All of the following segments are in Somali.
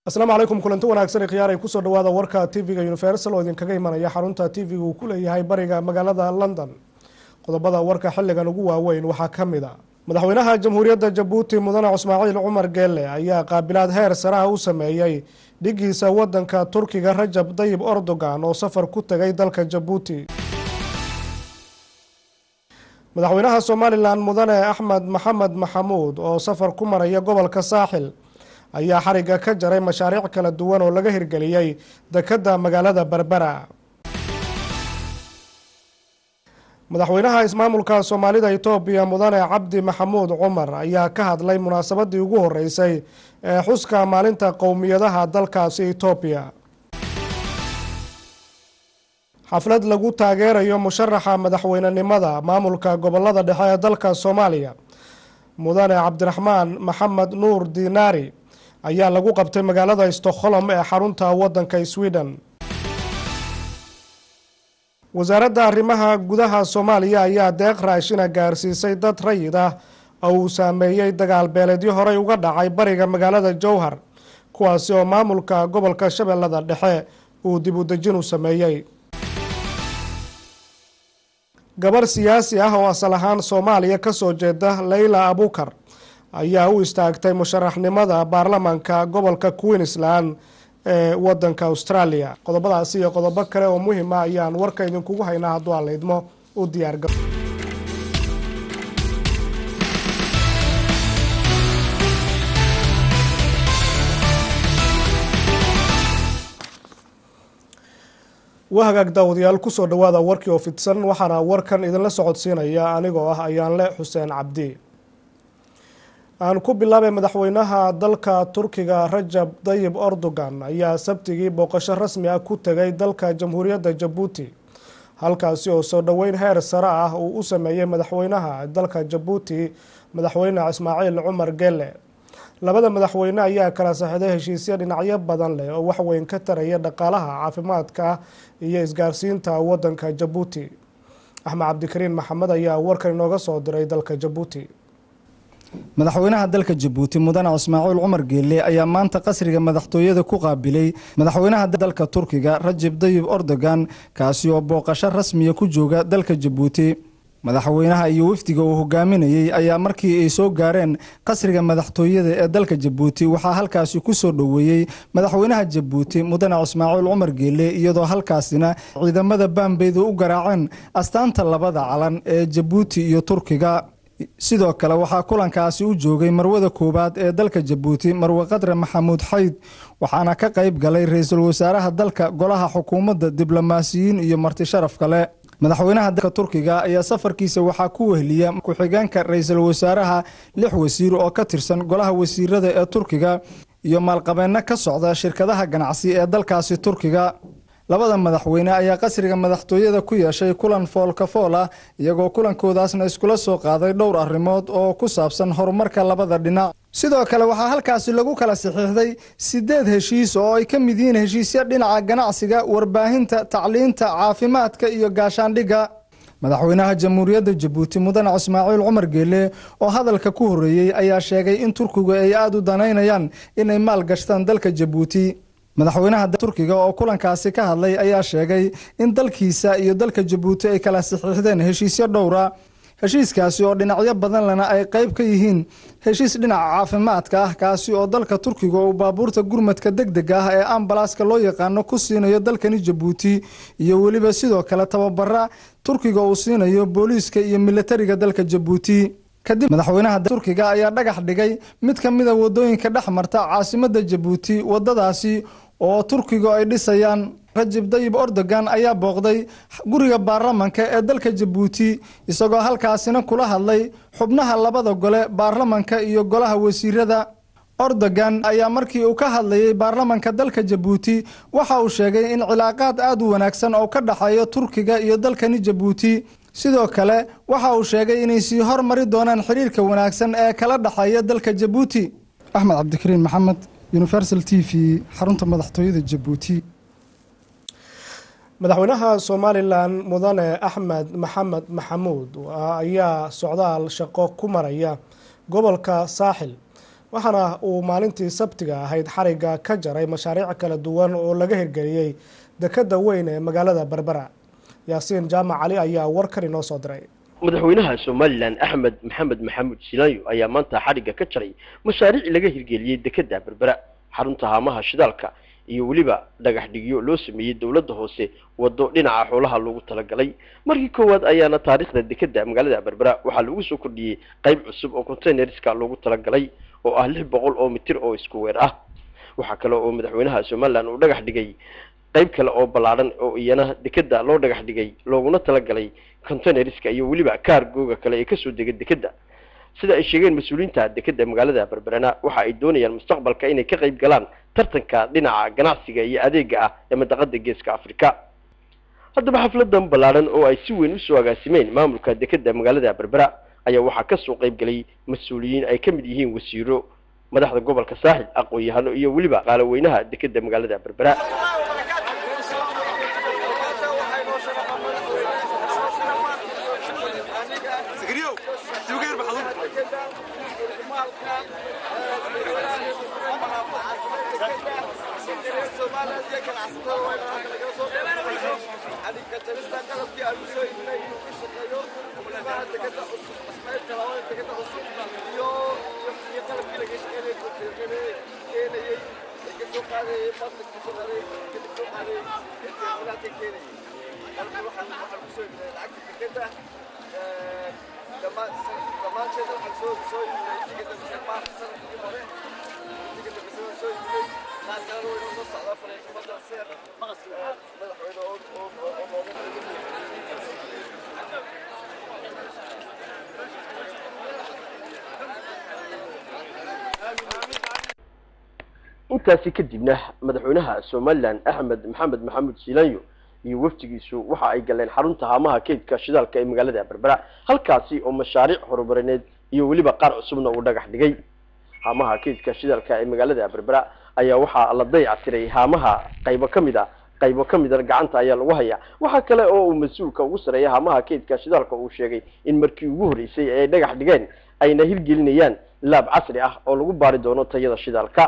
asalaamu calaykum kulanti wanaagsan khiyaar ay kusoo dhawaada warka tv-ga universal oo idinkaga imanaya xarunta tv-ga uu ku leeyahay bariga magaalada london qodobada warka xilligan ugu waaweyn waxaa ka mid a madaxweynaha jamhuuriyadda jabuuti mudane ismaaciil cumar geele ayaa qaabilaad heer saraha u sameeyey dhigiisa wadanka turkiga rajab dayib erdogan oo safar ku tegay dalka jabuuti madaxweynaha somalilan mudane axmed maxamed maxamuud oo safar ku maraya gobolka saaxil ayaa xariga ka jaray mashaariic kala duwan oo laga hirgeliyey dekedda magaalada berbera madaxweynaha ismaamulka soomaalida itoobiya mudane cabdi maxamuud cumar ayaa ka hadlay munaasabadii ugu horeysay ee xuska maalinta qowmiyadaha dalkaasi itoobiya xaflad lagu taageerayo musharaxa madaxweynenimada maamulka gobolada dhexe ee dalka soomaaliya mudane cabdiraxmaan maxamed nuur dinaari ayaa lagu qabtay magaalada stockholm ee xarunta wadanka sweden wasaaradda arrimaha gudaha soomaaliya ayaa deeq raashina gaarsiisay dad rayid ah oo uu saameeyey dagaal beeleedyo horey uga dhacay bariga magaalada jowhar kuwaasi oo maamulka gobolka shabeellada dhexe uu dib u dejin u sameeyey gabarh siyaasi ah oo asal ahaan soomaaliya kasoo jeeda leyla abukar ayaa u istaagtay musharaxnimada baarlamaanka gobolka queensland ee wadanka australia qodobadaasi iyo qodobo kale oo muhima ayaan warka idinkugu haynaa hadduu aan laydmo u diyaarga waa hagaag daawadayaal kusoo dhawaada warkii oo fidsan waxaana warkan idinla socodsiinaya anigoo ah ayaanle xuseen cabdi aan ku bilaabay madaxweynaha dalka turkiga rajab dayib erdogan ayaa sabtigii booqasho rasmi ah ku tegay dalka jamhuuriyadda jabuuti halkaasi oo soo dhoweyn heer sare ah uu u sameeyey madaxweynaha dalka jabuuti madaxweyne ismaaciil cumar gele labada madaxweyne ayaa kala saxiday heshiisyo dhinacyo badan leh oo waxweyn ka taraya dhaqaalaha caafimaadka iyo isgaarsiinta wadanka jabuuti axmed cabdikariin maxamed ayaa warkan inooga soo diray dalka jabuuti madaxweynaha dalka jabuuti mudane ismaaciil cumar geelle ayaa maanta qasriga madaxtooyada ku qaabilay madaxweynaha dalka turkiga rajab dayib erdogan kaasi oo booqasho rasmiya ku jooga dalka jabuuti madaxweynaha iyo wafdiga uu hogaaminayey ayaa markii ay soo gaareen qasriga madaxtooyada ee dalka jabuuti waxaa halkaasi ku soo dhoweeyey madaxweynaha jabuuti mudane ismaaciil cumar geelle iyadoo halkaasina ciidamada baambeyda u garaaceen astaanta labada calan ee jabuuti iyo turkiga sidoo kale waxaa kulankaasi u joogay marwada koowaad ee dalka jabuuti marwe qadre maxamuud xayd waxaana ka qayb galay ra-iisul wasaaraha dalka golaha xukuumadda diblomaasiyiin iyo marti sharaf kale madaxweynaha dalka turkiga ayaa safarkiisa waxaa ku wehliya ku-xigeenka ra-iisul wasaaraha lix wasiir oo ka tirsan golaha wasiirada ee turkiga iyo maalqabeenno ka socda shirkadaha ganacsi ee dalkaasi turkiga labada madaxweyne ayaa qasriga madaxtooyada ku yeeshay kulan foolka fool ah iyagoo kulankoodaasna iskula soo qaaday dhowr arrimood oo ku saabsan horumarka labada dhinac sidoo kale waxaa halkaasi lagu kala saxiixday sideed heshiis oo ay ka mid yihiin heshiisyo dhinaca ganacsiga warbaahinta tacliinta caafimaadka iyo gaashaandhigga madaxweynaha jamhuuriyadda jabuuti mudane ismaaciil cumar geelle oo hadalka ku horreeyey ayaa sheegay in turkigu ay aada u danaynayaan inay maal gashtaan dalka jabuuti madaxweynaha turkiga oo kulankaasi ka hadlay ayaa sheegay in dalkiisa iyo dalka jabuuti ay kala saxiixdeen heshiisyo dhowra heshiiskaasi oo dhinacyo badan lena ay qayb ka yihiin heshiis dhinaca caafimaadka ah kaasi oo dalka turkiga uu baabuurta gurmadka deg deg ah ee ambalaaska loo yaqaano ku siinayo dalkani jabuuti iyo weliba sidoo kale tababara turkiga uu siinayo booliiska iyo militariga dalka jabuuti kadib madaxweynaha turkiga ayaa dhagax dhigay mid ka mida wadooyinka dhex marta caasimadda jabuuti wadadaasi oo turkiga ay dhisayaan rajab dayib erdogan ayaa booqday guriga baarlamanka ee dalka jabuuti isagoo halkaasina kula hadlay xubnaha labada gole baarlamanka iyo golaha wasiirada erdogan ayaa markii uu ka hadlayay baarlamanka dalka jabuuti waxa uu sheegay in cilaaqaad aada u wanaagsan oo ka dhexeeyo turkiga iyo dalkani jabuuti sidoo kale waxa uu sheegay inay sii hormari doonaan xiriirka wanaagsan ee kala dhexeeya dalka jabuuti axmed cabdikariin maxamed universal t v xarunta madaxtooyada jabuuti madaxweynaha somalilan mudane axmed maxamed maxamuud ayaa socdaal shaqo ku maraya gobolka saaxil waxaana uu maalintii sabtiga ahayd xariga ka jaray mashaariic kala duwan oo laga hirgeliyey dekeda weyn ee magaalada berbera yaasiin jaamac cali ayaa warkan inoo soo diray madaxweynaha somalilan axmed maxamed maxamuud silaanyo ayaa maanta xadhigga ka jaray mashaariic laga hirgeliyey dekeda berbera xarunta haamaha shidaalka iyo weliba dhagax dhigyo loo sameeyey dowladda hoose waddo dhinaca xoolaha loogu talagalay markii koowaad ayaana taariikhda dekeda magaalada berbera waxaa lagu soo kordhiyey qayb cusub oo containerska loogu talagalay oo ah lix boqol oo mitir oo isku weer ah waxaa kale oo madaxweynaha somalilan uu dhagax dhigay qayb kale oo ballaadhan oo iyana dekeda loo dhagax dhigay looguna talagalay containerska iyo weliba kaargooga kale ee kasoo dega dekeda sida ay sheegeen mas-uuliyiinta dekeda magaalada berberana waxa ay doonayaan mustaqbalka inay ka qayb galaan tartanka dhinaca ganacsiga iyo adeega ah ee madaqada geeska africa haddaba xafladan ballaadhan oo ay si weyn usoo agaasimeen maamulka dekeda magaalada berbera ayaa waxaa kasoo qayb galay mas-uuliyiin ay ka mid yihiin wasiiro madaxda gobolka saaxil aqoon-yahano iyo weliba qaalaweynaha dekeda magaalada berbera intaasi kadibna madaxweynaha somalilan axmed maxamed maxamuud silaanyo iyo wafdigiisu waxa ay galeen xarunta haamaha keydka shidaalka ee magaalada berbera halkaasi oo mashaariic horumarineed iyo weliba qaar cusubna uu dhagax dhigay haamaha keydka shidaalka ee magaalada berbera ayaa waxaa la dayactiray haamaha qaybo ka mid a qaybo ka mida gacanta ayaa lagu hayaa waxaa kale oo uu mas-uulka ugu sareeya haamaha keydka shidaalka uu sheegay in markii ugu horreysay ee ay dhagax dhigeen ayna hirgelinayaan laab casri ah oo lagu baari doono tayada shidaalka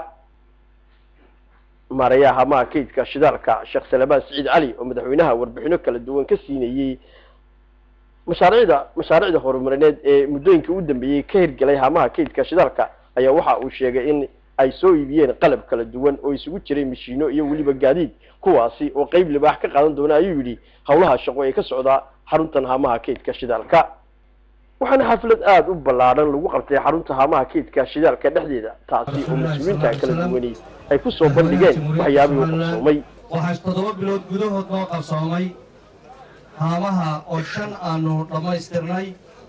maarayaha haamaha keydka shidaalka sheekh salabaan siciid cali oo madaxweynaha warbixino kala duwan ka siinayey mashaariicda mashaariicda horumarineed ee muddooyinka u dambeeyey ka hirgelay haamaha keydka shidaalka ayaa waxa uu sheegay in ay soo iibiyeen qalab kala duwan oo isugu jiray mashiino iyo weliba gaadiid kuwaasi oo qeyb libaax ka qaadan doona ayuu yidhi howlaha shaqo ee ka socdaa xaruntan haamaha keydka shidaalka waxaana xaflad aada u ballaadhan lagu qabtay xarunta haamaha keydka shidaalka dhexdeeda taasi oo mas-uuliyiinta kala duwani ay ku soo bandhigeen waxyaabihii u qabsoomay waxaa toddoba bilood gudahood noo qabsoomay haamaha oo shan aanu dhammaystirnay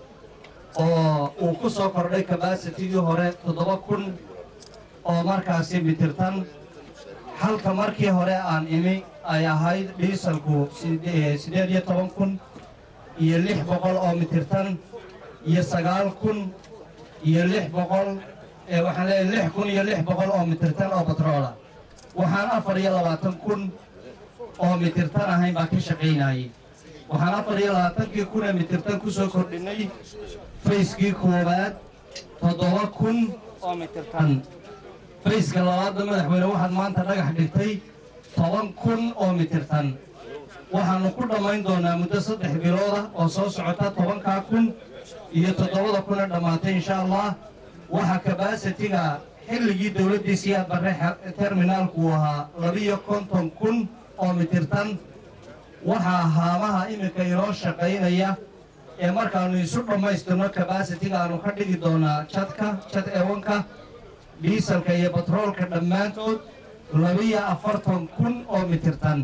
oo uu ku soo kordhay kabaasitigii hore toddoba kun oo markaasi mitirtan halka markii hore aan imi ay ahayd dhiisalku siddeed iyo toban kun iyo lix boqol oo mitirtan iyo sagaal kun iyo lix boqol waxaan leeyahay lix kun iyo lix boqol oo mitirtan oo batroola waxaan afar iyo labaatan kun oo mitirtan ahayn baa ka shaqaynayay waxaan afar iyo labaatankii kun ee mitirtan ku soo kordhinay fayskii koowaad toddoba kun oo mitirtan fayska labaadna madaxweyne waxaad maanta dhagax dhigtay toban kun oo mitirtan waxaannu ku dhammayn doonaa muddo saddex bilooda oo soo socota tobankaa kun iyo toddobada kuna dhammaatay insha allah waxaa kabasitiga xilligii dowladdii siyaad barre terminaalku uu ahaa labiyo konton kun oo mitirtan waxaa haamaha iminka inoo shaqaynaya ee markaannu isu dhammaystirno kabasitiga aanu ka dhigi doonaa jadka jad ewanka dhiisalka iyo batroolka dhammaantood labiyo afartan kun oo mitirtan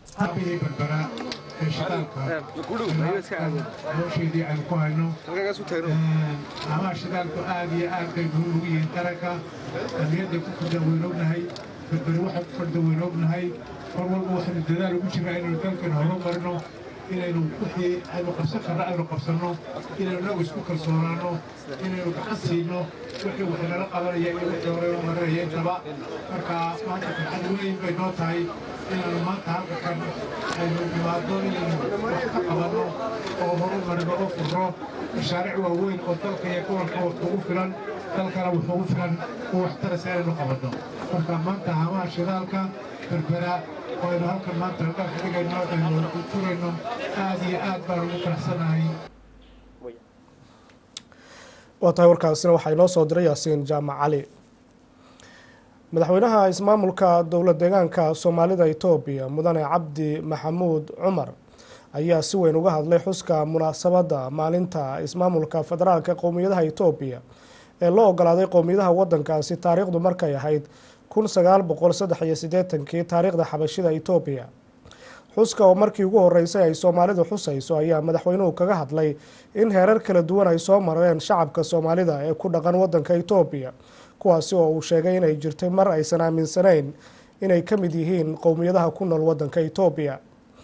nolosheedii aynu ku hayno amaha shidaalku aad iyo aad bay muhiim ugu yihiin qaranka amniyadday ku fadda waynu ognahay berberi waxay ku fadda waynu ognahay mar walba waxaynu dadaal ugu jirnaa inaynu dalkan horumarino inaynu wixii aynu qabsan karno aynu qabsanno inaynu inagu isku kalsoonaanno inaynu gacan siino wixii wax nala qabanaya iyo wixii hore u marinaya intaba marka maanta farxad weyn bay noo tahay inaanu maanta halka kan aynu imaado inaynu wax ka qabanno oo horumarino oo furro mashaariic waaweyn oo dalka iyo gobolka ugu filan dalkana wuxuu u filan uu waxtaraysa inaynu qabanno marka maanta haamaha shidaalka berbera oo aynu halkan maanta dhagax dhigayno aynu furayno aad iyo aad baan ugu faraxsanahay waa tahay warkaasina waxaa inoo soo diray yaasiin jaamac cali madaxweynaha ismaamulka dowlad deegaanka soomaalida etoobiya mudane cabdi maxamuud cumar ayaa si weyn uga hadlay xuska munaasabadda maalinta ismaamulka federaalka qowmiyadaha etoobiya ee loo ogolaaday qowmiyadaha wadankaasi taariikhdu markay ahayd kun sagaal boqol saddex iyo siddeetankii taariikhda xabashida etoobiya xuska oo markii ugu horeysay ay soomaalidu xusayso ayaa madaxweynuhu kaga hadlay in heerar kala duwan ay soo mareen shacabka soomaalida ee ku dhaqan wadanka etoobiya kuwaasi oo uu sheegay inay jirtay mar aysan aaminsanayn inay ka mid yihiin qowmiyadaha ku nool wadanka etoobiya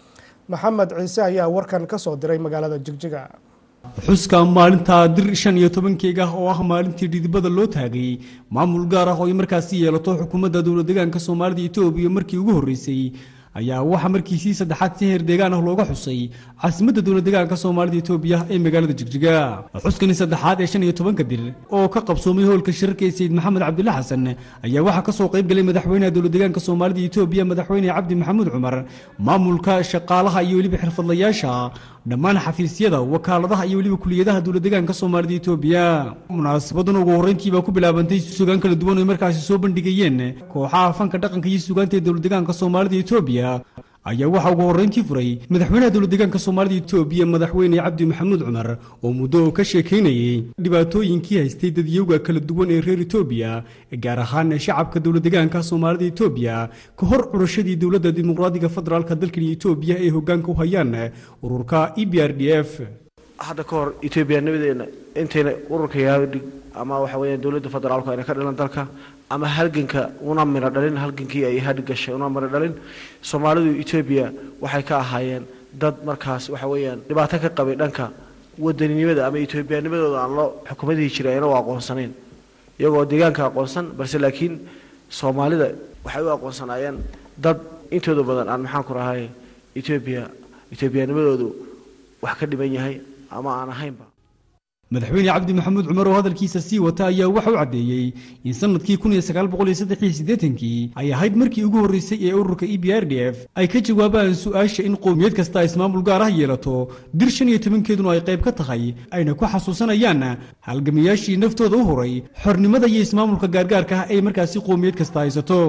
maxamed ciise ayaa warkan ka soo diray magaalada jigjiga xuska maalinta dir shan iyo tobankeyga oo ah maalintii dhidibada loo taagay maamul gaar ah oo ay markaasi yeelato xukuumadda dowlad deegaanka soomaalida etoobiya markii ugu horreysay ayaa waxaa markiisii saddexaad si heer deegaan ah looga xusay caasimadda dowlad deegaanka soomaalida etoobiya ee magaalada jigjiga xuskani saddexaad ee shan iyo tobanka dir oo ka qabsoomay howlka shirarka ee sayid maxamed cabdilla xasan ayaa waxaa ka soo qayb galay madaxweynaha dowlad deegaanka soomaalida etoobiya madaxweyne cabdi maxamuud cumar maamulka shaqaalaha iyo weliba xirfadlayaasha dhammaan xafiisyada wakaaladaha iyo weliba kuliyadaha dowlad deegaanka soomaalida etoobiya munaasabadan ugu horreyntiibaa ku bilaabantay sugaan kala duwan oo markaasi soo bandhigayeen kooxaha fanka dhaqanka iyo sugaanta ee dowlad deegaanka soomaalida etoobiya ayaa waxaa ugu horreyntii furay madaxweynaha dowlad deegaanka soomaalida etoobiya madaxweyne cabdi maxamuud cumar oo muddo ka sheekaynayey dhibaatooyinkii haystay dadyowga kala duwan ee reer etoobiya gaar ahaan shacabka dowlad deegaanka soomaalida etoobiya ka hor curashadii dowladda dimuqraadiga federaalka dalkani etoobiya ee hoggaanka u hayaan ururka e b r d f hadda ka hor etoobiyaanimadeena intayna ururka yaadhig ama waxa weeyaan dowladda federaalku ayna ka dhalan dalka ama halganka una miro dhalin halgankii ay hadh gashay una miro dhalin soomaalidu etoobiya waxay ka ahaayeen dad markaas waxa weeyaan dhibaato ka qabay dhanka wadaninimada ama etoobiyaanimadooda aan loo xukuumadihii jiray ayna u aqoonsanayn iyagoo deegaanka aqoonsan balse laakiin soomaalida waxay u aqoonsanaayeen dad intooda badan aan maxaan ku rahay etoobiya etoobiyaanimadoodu wax ka dhiban yahay ama aan ahaynba madaxweyne cabdi maxamuud cumar oo hadalkiisa sii wata ayaa waxa u caddeeyey in sanadkii kun iyo sagaal boqol iyo saddex iyo siddeetankii ay ahayd markii ugu horreysay ee ururka e b r d f ay ka jawaabaan su-aasha in qowmiyad kasta ismaamul gaar ah yeelato dir shan iyo tobankeeduna ay qayb ka tahay ayna ku xasuusanayaan halgamayaashii naftooda u huray xornimada iyo ismaamulka gaargaarka ah ay markaasi qowmiyad kasta haysato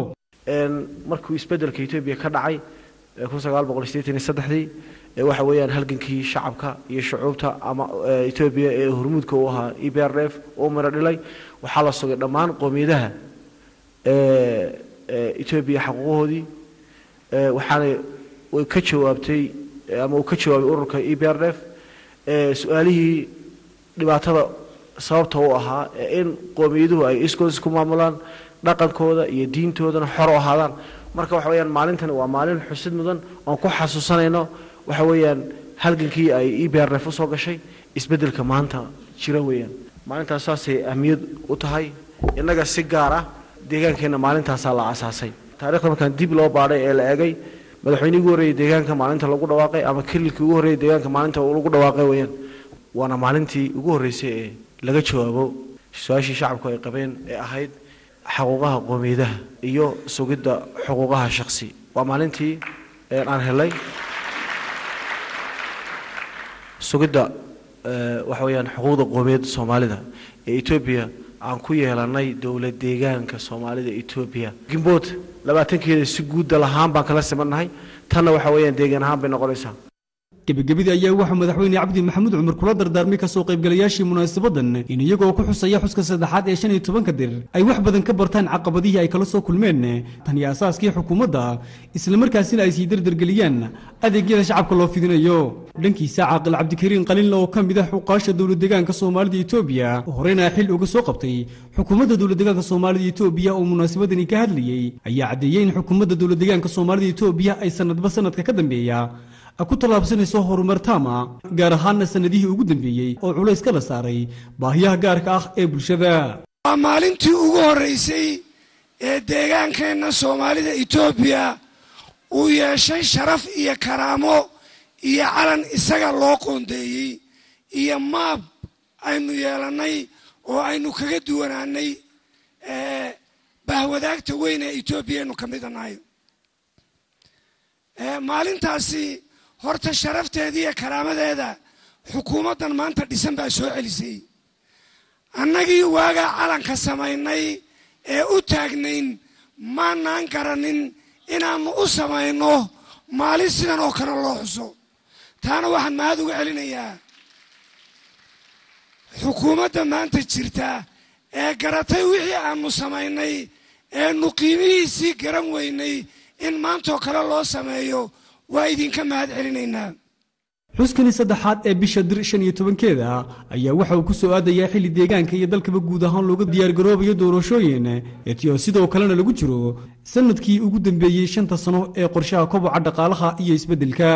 markuu isbeddelka etoobiya ka dhacay kun sagaal boqol iyo siddeetan iyo saddexdii waxa weeyaan halgankii shacabka iyo shucuubta ama etoobiya ee hormuudka u ahaa e b r f uu miro dhilay waxaa la sugay dhammaan qowmiyadaha etoobiya xaquuqahoodii waxaana way ka jawaabtay ama uu ka jawaabay ururka e b r f su-aalihii dhibaatada sababta u ahaa in qowmiyaduhu ay iskood isku maamulaan dhaqankooda iyo diintoodana xor u ahaadaan marka waxa weeyaan maalintani waa maalin xusid mudan oon ku xasuusanayno waxa weeyaan halgankii ay e b r f usoo gashay isbeddelka maanta jira weeyaan maalintaas saasay ahmiyad u tahay innaga si gaar ah deegaankeenna maalintaasaa la asaasay taarikhda markaan dib loo baadhay ee la eegay madaxweynihii ugu horreeyey deegaanka maalinta lagu dhawaaqay ama kililkii ugu horreeyey deegaanka maalinta lagu dhawaaqay weeyaan waana maalintii ugu horreysay ee laga jawaabo su-aashii shacabku ay qabeen ee ahayd xuquuqaha qoomiyadaha iyo sugidda xuquuqaha shakhsi waa maalintii aan helay sugidda waxa weeyaan xuquuqda qoomiyadda soomaalida ee etoobiya aan ku yeelanay dowlad deegaanka soomaalida etoobiya gimbood labaatankeeda si guudda lahaan baan kala simannahay tanna waxa weeyaan deegaan ahaan bay noqonaysaa gebagabadii ayaa waxaa madaxweyne cabdi maxamuud cumar kula dardaarmay kasoo qaybgalayaashii munaasabadan in iyagoo ku xusaya xuska saddexaad ee shan iyo tobanka dir ay wax badan ka bartaan caqabadihii ay kala soo kulmeen tan iyo asaaskii xukuumadda islamarkaasina ay sii dardargeliyaan adeegyada shacabka loo fidinayo dhankiisa caaqil cabdikariin qalinle oo ka mid ah xuqaasha dowlad deegaanka soomaalida etoobiya horeyna xil uga soo qabtay xukuumadda dowlad deegaanka soomaalida etoobiya oo munaasabadani ka hadlayey ayaa caddeeyey in xukuumadda dowlad deegaanka soomaalida etoobiya ay sanadba sanadka ka dambeeya ku tallaabsanayso horumar taama gaar ahaanna sannadihii ugu dambeeyey oo culays ka la saaray baahiyaha gaarka ah ee bulshada waa maalintii ugu horraysay ee deegaankeenna soomaalida etoobiya uu yeeshay sharaf iyo karaamo iyo calan isaga loo qoondeeyey iyo maab aynu yeelannay oo aynu kaga duwanaanay bahwadaagta weyn ee etoobiya aynu ka mida nahay maalintaasi horta sharafteeda iyo karaamadeeda xukuumaddan maanta dhisan baa soo celisay annagii waagaa calanka samaynay ee u taagnayn maanaan garanin inaannu u samayno maalin sidan oo kale loo xuso taana waxaan mahad uga celinayaa xukuumadda maanta jirta ee garatay wixii aannu samaynay eenu qiimihiisii garan weynay in maantoo kale loo sameeyo waa idinka mahad celinaynaa xuskani saddexaad ee bisha dir shan iyo tobankeeda ayaa waxa uu ku soo aadayaa xilli deegaanka iyo dalkaba guud ahaan looga diyaargaroobayo doorashooyin etiyo sidoo kalena lagu jiro sanadkii ugu dambeeyey shanta sano ee qorshaha koboca dhaqaalaha iyo isbeddelka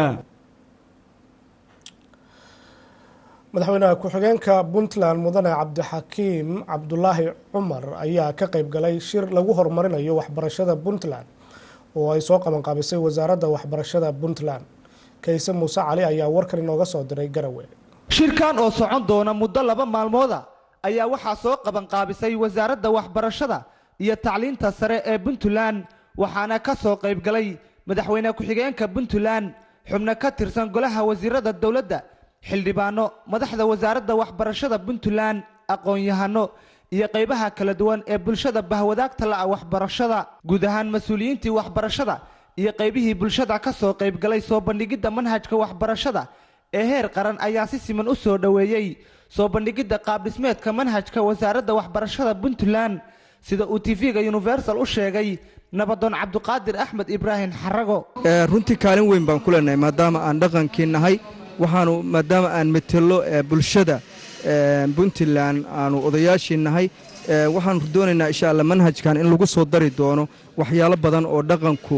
madaxweynaha ku-xigeenka puntland mudane cabdixakiim cabdulaahi cumar ayaa ka qayb galay shir lagu horumarinayo waxbarashada puntland oo ay soo qabanqaabisay wasaaradda waxbarashada puntland kayse muuse cali ayaa warkan inooga soo diray garawe shirkan oo socon doona muddo laba maalmooda ayaa waxaa soo qabanqaabisay wasaaradda waxbarashada iyo tacliinta sare ee puntland waxaana ka soo qayb galay madaxweyne ku-xigeenka puntland xubno ka tirsan golaha wasiirada dowladda xildhibaano madaxda wasaaradda waxbarashada puntland aqoon-yahano iyo qaybaha kala duwan ee bulshada bahwadaagta la'a waxbarashada guud ahaan mas-uuliyiintii waxbarashada iyo qaybihii bulshada ka soo qayb galay soo bandhigidda manhajka waxbarashada ee heer qaran ayaa si siman u soo dhoweeyey soo bandhigidda qaabdhismeedka manhajka wasaaradda waxbarashada puntland sida uu tv-ga universal u sheegay nabadoon cabduqaadir axmed ibraahim xarago runtii kaalin weyn baan ku leenahay maadaama aan dhaqankii nahay waxaanu maadaama aan metelo bulshada puntland aanu odayaashii nahay waxaanu doonaynaa insha alla manhajkan in lagu soo dari doono waxyaalo badan oo dhaqanku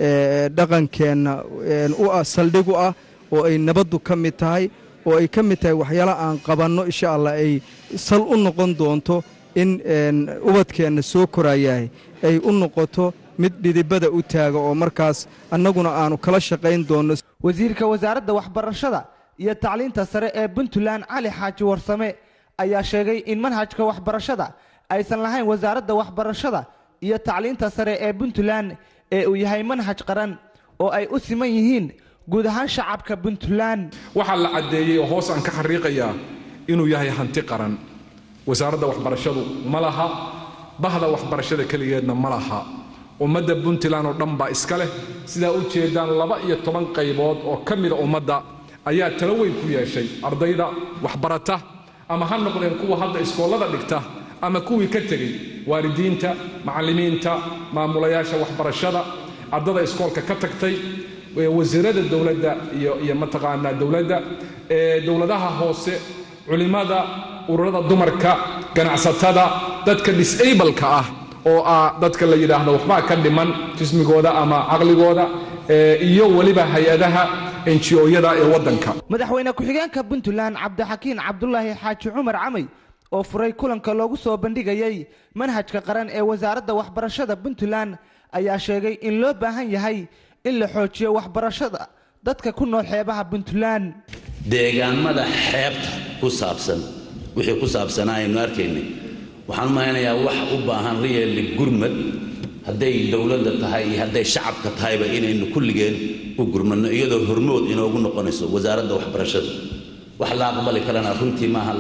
dhaqankeenna u ah saldhig u ah oo ay nabaddu ka mid tahay oo ay ka mid tahay waxyaalo aan qabanno insha allah ay sal u noqon doonto in ubadkeenna soo korayahay ay u noqoto mid dhidibada u taaga oo markaas annaguna aanu kala shaqayn doonno wasiirka wasaaradda waxbarashada iyo tacliinta sare ee puntland cali xaaji warsame ayaa sheegay in manhajka waxbarashada aysan lahayn wasaaradda waxbarashada iyo tacliinta sare ee puntland ee uu yahay manhaj qaran oo ay u siman yihiin guud ahaan shacabka puntland waxaa la caddeeyey oo hoos aan ka xariiqayaa inuu yahay hanti qaran wasaaradda waxbarashadu ma laha bahda waxbarashada keligeedna ma laha ummadda puntland oo dhan baa iska leh sidaa u jeedaan laba iyo toban qaybood oo ka mida ummadda ayaa talo weyn ku yeeshay ardayda waxbarata ama ha noqdeen kuwa hadda iskoollada dhigta ama kuwii ka tegey waalidiinta macallimiinta maamulayaasha waxbarashada ardada iskoolka ka tagtay wasiirada dowladda iyo iyo mataqaanaa dowladda dowladaha hoose culimmada ururada dumarka ganacsatada dadka disableka ah oo ah dadka la yidhaahdo waxbaa ka dhiman jismigooda ama caqligooda iyo weliba hay-adaha enjiyada ee waddanka madaxweyne ku-xigeenka puntland cabdixakiin cabdulaahi xaaji cumar camay oo furay kulanka loogu soo bandhigayay manhajka qaran ee wasaaradda waxbarashada puntland ayaa sheegay in loo baahan yahay in la xoojiyo waxbarashada dadka ku nool xeebaha puntland deegaamada xeebta ku saabsan wixii ku saabsanaa aynu arkaynay waxaan u malaynayaa wax u baahan riyeli gurmad hadday dowladda tahay iyo hadday shacabka tahayba inaynu kulligeen u gurmadno iyadoo hormood inoogu noqonayso wasaaradda waxbarashada wax la aqbali karana runtii maaha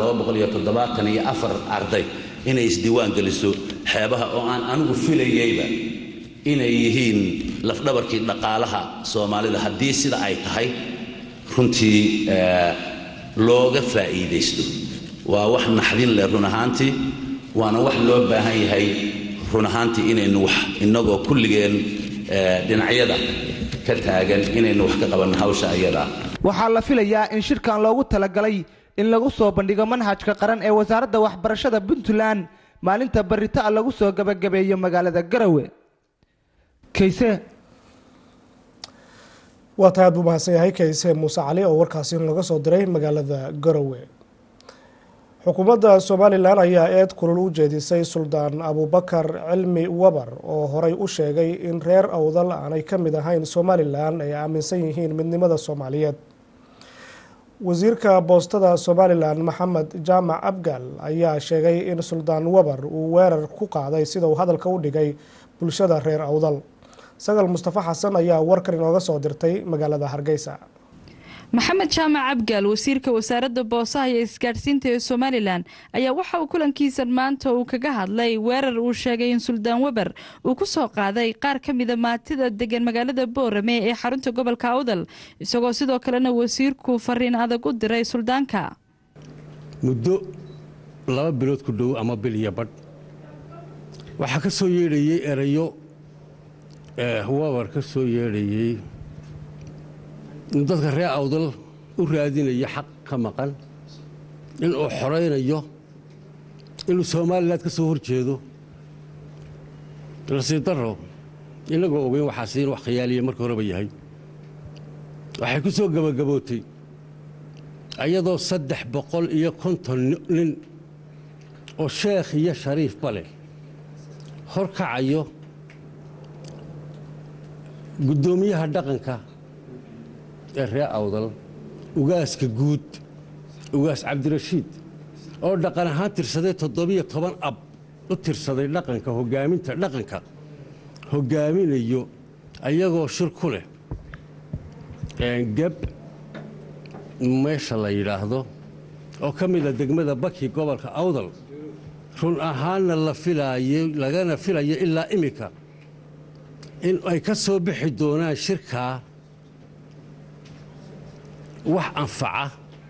iyo afar arday inay isdiiwaan geliso xeebaha oo aan anigu filayeyba inay yihiin lafdhabarkii dhaqaalaha soomaalida haddii sida ay tahay runtii looga faa'iidaysto waa wax naxdin leh run ahaantii waana wax loo baahan yahay run ahaantii inaynu wax innagoo kulligeen dhinacyada ka taagan inaynu wax ka qabanno hawsha ayadaa waxaa la filayaa in shirkan loogu talagalay in lagu soo bandhigo manhajka qaran ee wasaaradda waxbarashada puntland maalinta barritaa lagu soo gabagabeeyo magaalada garawe kayse waa tahay aad buu mahadsan yahay kayse muuse cali oo warkaasi nooga soo diray magaalada garowe xukuumadda somalilan ayaa eed kulul u jeedisay suldaan abubakar cilmi wabar oo horey u sheegay in reer awdal aanay ka mid ahayn somalilan ay aaminsan yihiin midnimada soomaaliyeed wasiirka boostada somalilan maxamed jaamac abgaal ayaa sheegay in suldaan wabar uu weerar ku qaaday sida uu hadalka u dhigay bulshada reer awdal sagal mustafa xasan ayaa warkan inooga soo dirtay magaalada hargeysa maxamed jaamac abgaal wasiirka wasaaradda boosaha iyo isgaadhsiinta ee somalilan ayaa waxa uu kulankiisan maanta uu kaga hadlay weerar uu sheegay in suldaan weber uu ku soo qaaday qaar ka mida maatida degan magaalada boorame ee xarunta gobolka awdal isagoo sidoo kalena wasiirku fariin adag u diray suldaanka muddo laba bilood ku dhow ama bil iyo badh waxaa ka soo yeedhayey erayo weber ka soo yeedhayey inuu dadka reer awdal u raadinayo xaq ka maqan inuu xoraynayo inuu somalilan ka soo hor jeedo nasiib daro innagoo ogeyn waxaasi in wax khiyaaliya marka horeba yahay waxay ku soo gebagabootay iyadoo saddex boqol iyo konton nin oo sheekh iyo shariifba leh hor kacayo guddoomiyaha dhaqanka ee reer awdal ugaaska guud ugaas cabdirashiid oo dhaqan ahaan tirsaday toddobiyo toban ab u tirsaday dhaqanka hogaaminta dhaqanka hogaaminayo ayagoo shir ku leh geb meesha la yidhaahdo oo ka mida degmada baki gobolka awdal run ahaanna la filaayo lagana filayo ilaa iminka in ay ka soo bixi doonaan shirkaa wax anfaca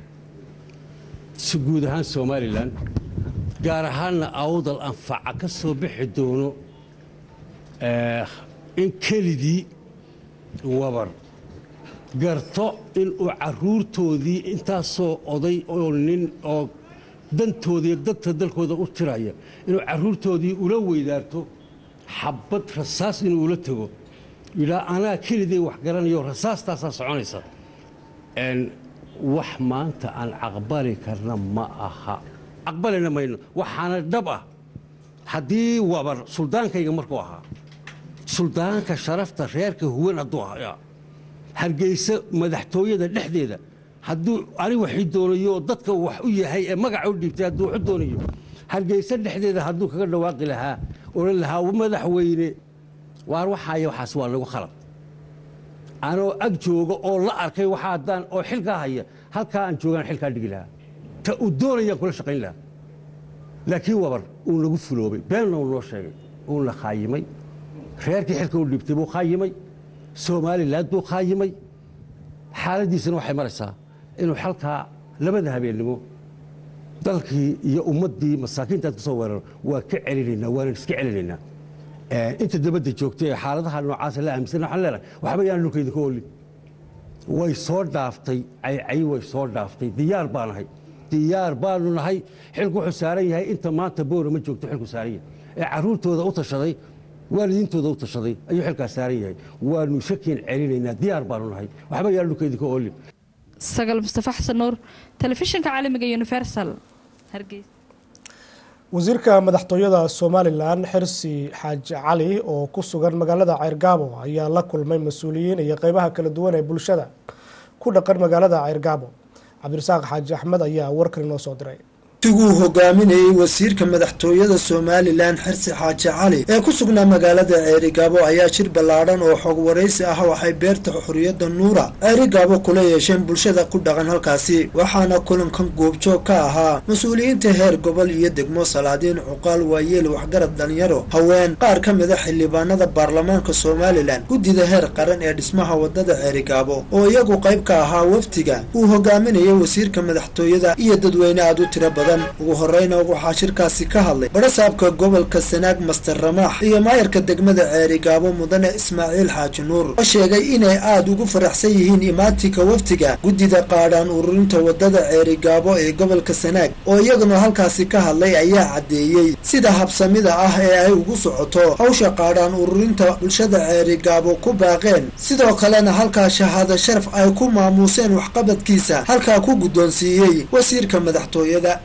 si guud ahaan somalilan gaar ahaanna awdal anfaca ka soo bixi doono in kelidii wabar garto inuu carruurtoodii intaasoo oday oo nin oo dantoodaiyo danta dalkooda u tiraya inuu carruurtoodii ula weydaarto xabbad rasaas inuu ula tego yidhaa anaa kelidii wax garanayo rasaastaasaa soconaysa wax maanta aan caqbali karna ma aha caqbalina mayno waxaana dhab ah haddii wabar suldaankayga markuu ahaa suldaanka sharafta reerka huwan hadduu ahaa hargeysa madaxtooyada dhexdeeda hadduu ani waxii doonayo dadka wax u yahay ee magaca u dhiibtay hadduu waxu doonayo hargeysa dhexdeeda hadduu kaga dhawaaqi lahaa odhan lahaa madaxweyne waar waxaaya waxaas waa lagu khalad anoo ag jooga oo la arkay waxa haddaan oo xilkaa haya halkaa aan joogaan xilkaa dhigi lahaa ta uu doonayaan kula shaqayn lahaa laakiin wabar uu nagu fuloobay beenna uu noo sheegay uuna khaayimay reerkii xilka u dhibtay buu khaayimay somalilan buu khaayimay xaaladdiisana waxay maraysaa inuu xalkaa labada habeennimo dalkii iyo ummaddii masaakiintaad ku soo weeraro waa ka celinaynaa waanan iska celinaynaa inta dabadda joogtay ee xaaladaha noocaasa la aaminsan waxaan leenahay waxba yaan dhulka idinka olin way soo dhaaftay caycay way soo dhaaftay diyaar baa nahay diyaar baanu nahay xilku wuxuu saaran yahay inta maanta boora ma joogto xilku saaran yahay ee carruurtooda u tashaday waalidiintooda u tashaday ayuu xilkaas saaran yahay waanu shakiin celinaynaa diyaar baanu nahay waxba yaan dhulka idinka olin sagal mustafa xasan nuur telefishinka caalamiga universal hargeysa wasiirka madaxtooyada somalilan xirsi xaaji cali oo ku sugan magaalada ceyrgaabo ayaa la kulmay mas-uuliyiin iyo qeybaha kala duwan ee bulshada ku dhaqan magaalada ceyrgaabo cabdirasaaq xaaji axmed ayaa warkan inoo soo diray tiguu hogaaminayey wasiirka madaxtooyada somalilan xirsi xaaji cali ee ku sugnaa magaalada ceerigaabo ayaa jir ballaadhan oo xog waraysi ah waxay beerta xorriyadda nuura ceerigaabo kula yeesheen bulshada ku dhaqan halkaasi waxaana kulankan goobjoog ka ahaa mas-uuliyiinta heer gobol iyo degmo salaadiin cuqaal waayeel waxgarad dhalinyaro haween qaar ka mida xildhibaanada baarlamaanka somalilan guddida heer qaran ee dhismaha wadada ceerigaabo oo iyagu qayb ka ahaa wafdiga uu hogaaminayay wasiirka madaxtooyada iyo dadweyne aad u tiro badan ugu horeyna waxaa shirkaasi ka hadlay barasaabka gobolka sanaag master ramaax iyo maayarka degmada ceerigaabo mudane ismaaciil xaaji nuur oo sheegay inay aada ugu faraxsan yihiin imaatinka wafdiga guddida qaadhaan ururinta wadada ceerigaabo ee gobolka sanaag oo iyaguna halkaasi ka hadlay ayaa caddeeyey sida habsamida ah ee ay ugu socoto hawsha qaadhaan ururinta bulshada ceerigaabo ku baaqeen sidoo kalena halkaa shahaado sharaf ay ku maamuuseen waxqabadkiisa halkaa ku guddoonsiiyey wasiirka madaxtooyada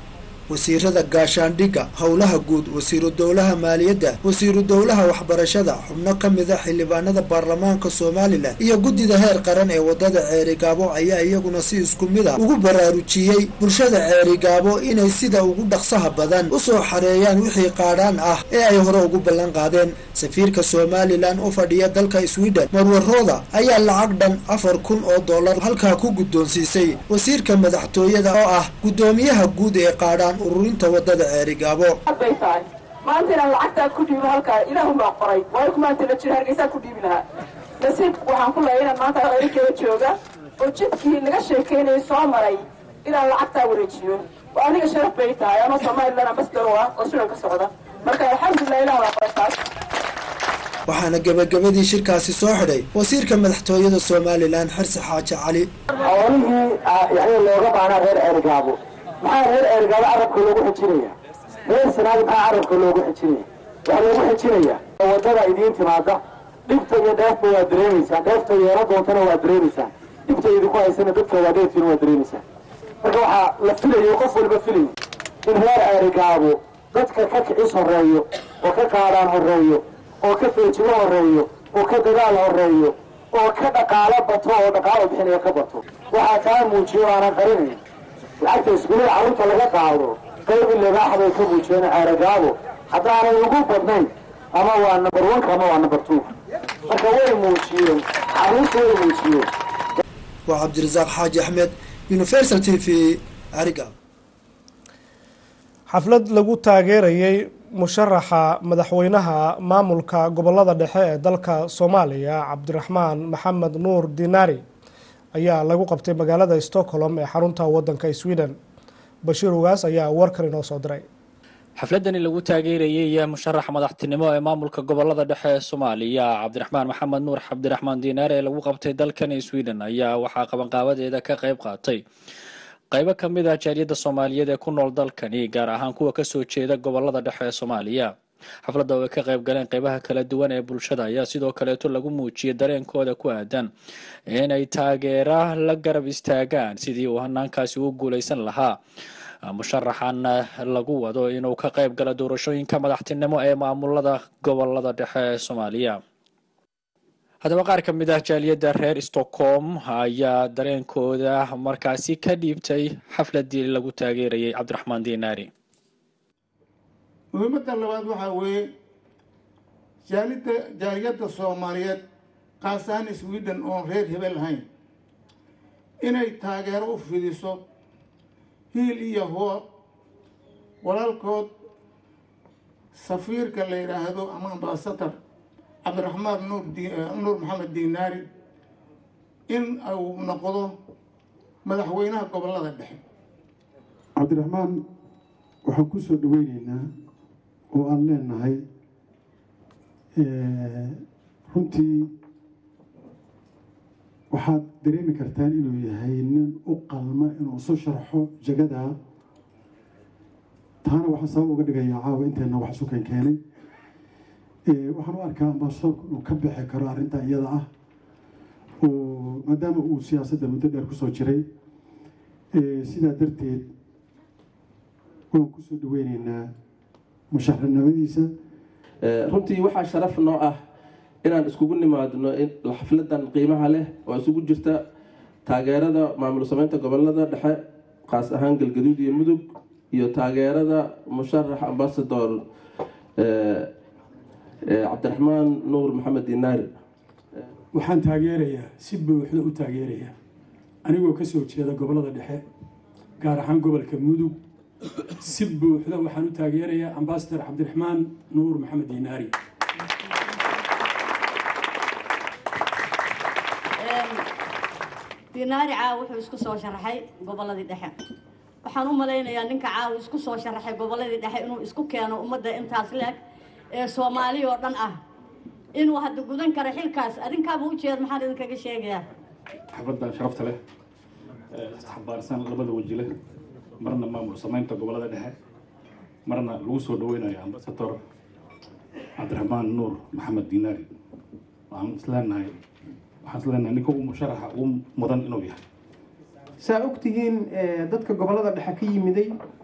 wasiirada gaashaandhigga howlaha guud wasiiru dowlaha maaliyadda wasiiru dowlaha waxbarashada xubno ka mida xildhibaanada baarlamaanka somalilan iyo guddida heer qaran ee wadada ceerigaabo ayaa iyaguna si isku mid a ugu baraarujiyey bulshada ceerigaabo inay sida ugu dhaqsaha badan u soo xareeyaan wixii qaadhaan ah ee ay hore ugu ballan qaadeen safiirka somalilan u fadhiya dalka sweden marwarooda ayaa lacag dhan afar kun oo dollar halkaa ku guddoonsiisay wasiirka madaxtooyada oo ah guddoomiyaha guud ee qaadhaan ururinta wadada ceerigaabo bay tahay maanta inaan lacagtaa ku dhiibo halkaa ilaahun baa qoray waayo kumaanta la jira hargeysaa ku dhiibi lahaa nasiib waxaan ku leeyahay inaan maanta erikeeda jooga oo jidkii laga sheekeynayay soo maray inaan lacagtaa wareejiyo waa aniga sharaf bay tahay anoo somalilan ambassador u ah oo sudan ka socda marka alxamdulilah ilah baa qoray taas waxaana gebagabadii shirkaasi soo xidhay wasiirka madaxtooyada somalilan xirsi xaaji cali xoolihii yani looga baanaa reer ceerigaabo maxaa reer ceerigaabo carabka loogu xijinaya reer sanaadi maxaa carabka loogu xijinaya waxaa loogu xijinaya wadada idiin timaada dhibta iyo dheefba waa dareemaysaan dheefta yeelo doontana waa dareemaysaan dhibta idinku haysana dadka waa dheeftiina waa dareemaysaan marka waxaa la filayo qof walba filayo in reer ceerigaabo dadka ka kicis horeeyo oo ka qaadaan horeeyo oo ka feejigo horeeyo oo ka dadaal horeeyo oo ka dhaqaalo bato oo dhaqaalo bixinaya ka bato waxaa kaa muujiyo aanan qarinayn lacagta iskuulada carruurta laga qaado qaybi libaax bay ka muujiyeen ceeragaabo haddaanay ugu badnayn ama waa number one ama waa number two marka way muujiyeen carruurta way muujiyeen waa cabdirasaaq xaaji axmed universal t v ariga xaflad lagu taageerayay musharaxa madaxweynaha maamulka gobolada dhexe ee dalka soomaaliya cabdiraxmaan maxamed nuur dinaari ayaa lagu qabtay magaalada stockholm ee xarunta wadanka sweden bashiir ugaas ayaa warkan inoo soo diray xafladani lagu taageerayay musharaxa madaxtinimo ee maamulka gobolada dhexe ee soomaaliya cabdiraxmaan maxamed nuur cabdiraxmaan diinaar ee lagu qabtay dalkan sweden ayaa waxaa qabanqaabadeeda ka qayb qaatay qaybo ka mid ah jaaliyadda soomaaliyeed ee ku nool dalkani gaar ahaan kuwa kasoo jeeda gobolada dhexe ee soomaaliya xafladda oo ay ka qayb galeen qaybaha kala duwan ee bulshada ayaa sidoo kaleeto lagu muujiyay dareenkooda ku aadan inay taageera la garab istaagaan sidii uu hanaankaasi u guuleysan lahaa musharaxan lagu wado inuu ka qayb galo doorashooyinka madaxtinimo ee maamulada gobolada dhexe ee soomaaliya haddaba qaar ka mid ah jaaliyadda reer stockholm ayaa dareenkooda markaasi ka dhiibtay xafladii lagu taageerayay cabdiraxmaan dinaari muhiimadda labaad waxaa weeye jaalidda jaaliyadda soomaaliyeed qaas ahaan sweden oon reer hebel ahayn inay taageero u fidiso hiil iyo hoo walaalkood safiirka la yidhaahdo ama ambasador cabdiraxmaan nuur nuur maxamed dinaari in uu noqdo madaxweynaha gobolada dhexe cabdiraxmaan waxaan ku soo dhaweyneynaa oo aan leenahay runtii waxaad dareemi kartaan inuu yahay nin u qalma inuu isu sharxo jagadaa taana waxaan sabab uga dhigayaa caawa inteenna wax isu keen keenay waxaan u arkaa ambasadorku inuu ka bixi karo arrinta iyada ah oo maadaama uu siyaasadda muddo dheer kusoo jiray sidaa darteed waan kusoo dhaweyneynaa musharaxnimadiisa runtii waxaa sharaf noo ah inaan iskugu nimaadno xafladan qiimaha leh oo isugu jirta taageerada maamul sameynta gobolada dhexe qaas ahaan galgaduud iyo mudug iyo taageerada musharax ambasador cabdiraxmaan nuur maxamed dinaari waxaan taageerayaa si buuxda u taageerayaa anigoo kasoo jeeda gobolada dhexe gaar ahaan gobolka mudug si buuxda waxaan u taageerayaa ambasador cabdiraxmaan nuur maxamed dinaari dinaari caawa wuxuu isku soo sharaxay goboladii dhexe waxaan u malaynayaa ninka caawa isku soo sharaxay goboladii dhexe inuu isku keeno ummadda intaas leeg ee soomaali oo dhan ah inuu hadda gudan karo xilkaas adinkaaba ujeed maxaan idinkaga sheegayaa xafladda sharafta leh xambaarsan labada weji leh marna maamul samaynta gobolada dhexe marna lagu soo dhaweynayo ambasador cabdiraxmaan nuur maxamed dinaari waxaan isleenahay waxaan isleenahay ninka uu musharaxa ugu mudan inuu yahay saa ogtihiin dadka gobolada dhexe ka yimiday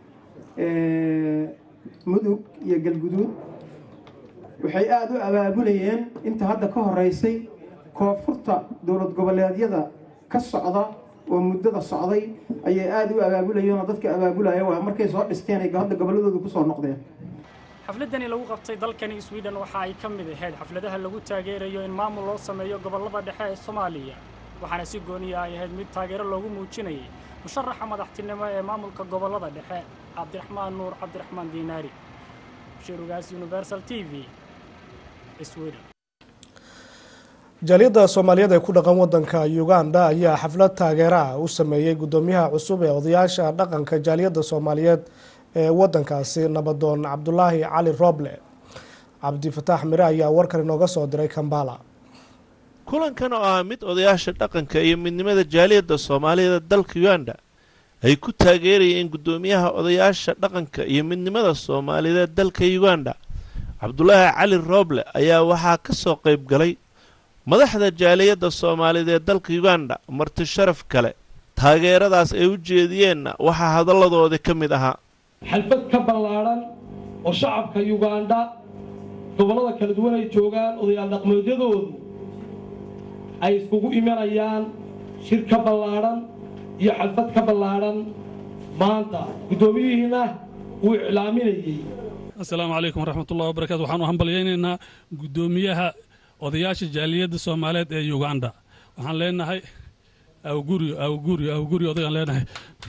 mudug iyo galguduud waxay aada u abaabulayeen inta hadda ka horeysay koonfurta dowlad goboleedyada ka socda oo muddada socday ayay aada u abaabulayeen oo dadka abaabulaya waa markay soo dhisteen ay hadda gobolladooda kusoo noqdeen xafladani lagu qabtay dalkani sweden waxa ay ka mid ahayd xafladaha lagu taageerayo in maamul loo sameeyo gobollada dhexe ee soomaaliya waxaana si gooniya ay ahayd mid taageero loogu muujinayay musharaxa madaxtinimo ee maamulka gobollada dhexe cabdiraxmaan nuur cabdiraxmaan diinaari shirugaas universal t v sweden jaaliyadda soomaaliyeed ee ku dhaqan wadanka uganda ayaa xaflad taageera ah u sameeyey guddoomiyaha cusub ee odayaasha dhaqanka jaaliyadda soomaaliyeed ee wadankaasi nabadoon cabdulaahi cali rooble cabdifataax mire ayaa warkan inooga soo diray kambala kulankan oo ah mid odayaasha dhaqanka iyo midnimada jaaliyadda soomaaliyeed dalka uganda ay ku taageerayeen guddoomiyaha odayaasha dhaqanka iyo midnimada soomaaliyeed dalka uganda cabdulaahi cali rooble ayaa waxaa ka soo qayb galay madaxda jaaliyadda soomaaliyeed ee dalka uganda marti sharaf kale taageeradaas ay u jeediyeenna waxaa hadalladoodi ka mid ahaa xalfad ka ballaadhan oo shacabka yugandha gobollada kala duwan ay joogaan odayaal dhaqmeedyadoodu ay iskugu imanayaan shir ka ballaadhan iyo xalfad ka ballaadhan maanta guddoomiyihiina wuu iclaaminayey assalaamu calaykum waraxmatullahi wabarakatu waxaanu hambalyaynaynaa guddoomiyaha odayaasha jaaliyadda soomaaliyeed ee uganda waxaan leenahay awguryo awguryo awguryo odagaan leenahay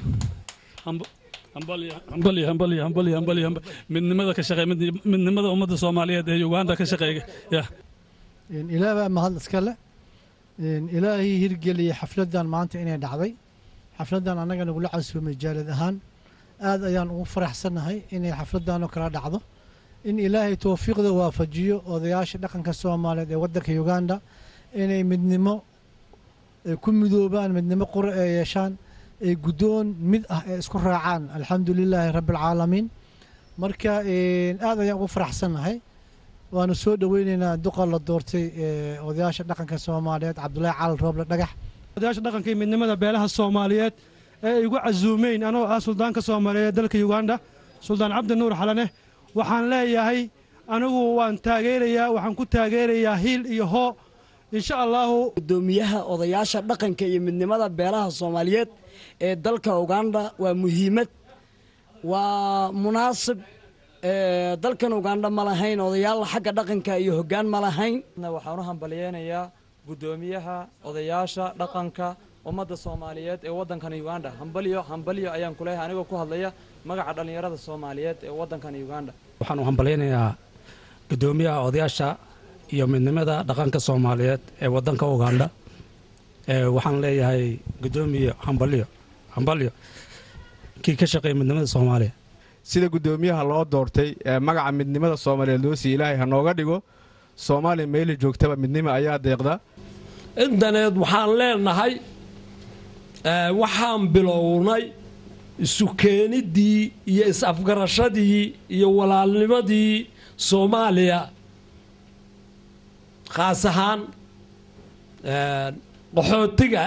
hambalyo hambalyo hambalyo hambalyo midnimada ka shaqeey midnimada ummadda soomaaliyeed ee uganda ka shaqeeya ya ilaah baa mahad iska le ilaahii hirgeliyey xafladdan maanta inay dhacday xafladdan annaga nagula casuumay jaalid ahaan aad ayaan ugu faraxsannahay inay xafladdan oo kala dhacdo in ilaahay towfiiqda waafajiyo odayaasha dhaqanka soomaaliyeed ee waddanka uganda inay midnimo ku midoobaan midnimo qura ee yeeshaan ay guddoon mid ah ee isku raacaan alxamdu lilaahi rabbi alcaalamiin marka aad ayaan ugu faraxsannahay waanu soo dhoweyneynaa duqa la doortay odayaasha dhaqanka soomaaliyeed cabdulaahi cali rooble dhagax odayaasha dhaqanka iyo midnimada beelaha soomaaliyeed ee ay igu casuumeyn anoo ah suldaanka soomaaliyeed dalka uganda suldaan cabdi nuur xalane waxaan leeyahay anigu waan taageerayaa waxaan ku taageerayaa hiil iyo hoo insha allahu guddoomiyaha odayaasha dhaqanka iyo midnimada beelaha soomaaliyeed ee dalka uganda waa muhiimad waa munaasib dalkan uganda ma lahayn odayaal xagga dhaqanka iyo hoggaan ma lahayn waxaan u hambalyeynayaa guddoomiyaha odayaasha dhaqanka ummadda soomaaliyeed ee waddankan uganda hambalyo hambalyo ayaan ku leeyahay anigoo ku hadlaya magaca dhallinyarada soomaaliyeed ee waddankan uganda waxaan u hambalyaynayaa guddoomiyaha odayaasha iyo midnimada dhaqanka soomaaliyeed ee waddanka uganda waxaan leeyahay guddoomiye hambalyo hambalyo kii ka shaqeeya midnimada soomaaliya sida guddoomiyaha loo doortay ee magaca midnimada soomaaliyeed loo siiye ilaahay ha nooga dhigo soomaaliya meeli joogtaba midnimo ayaa deeqda intaneed waxaan leenahay waxaan bilownay isu keeniddii iyo is-afgarashadii iyo walaalnimadii soomaaliya khaas ahaan qaxootiga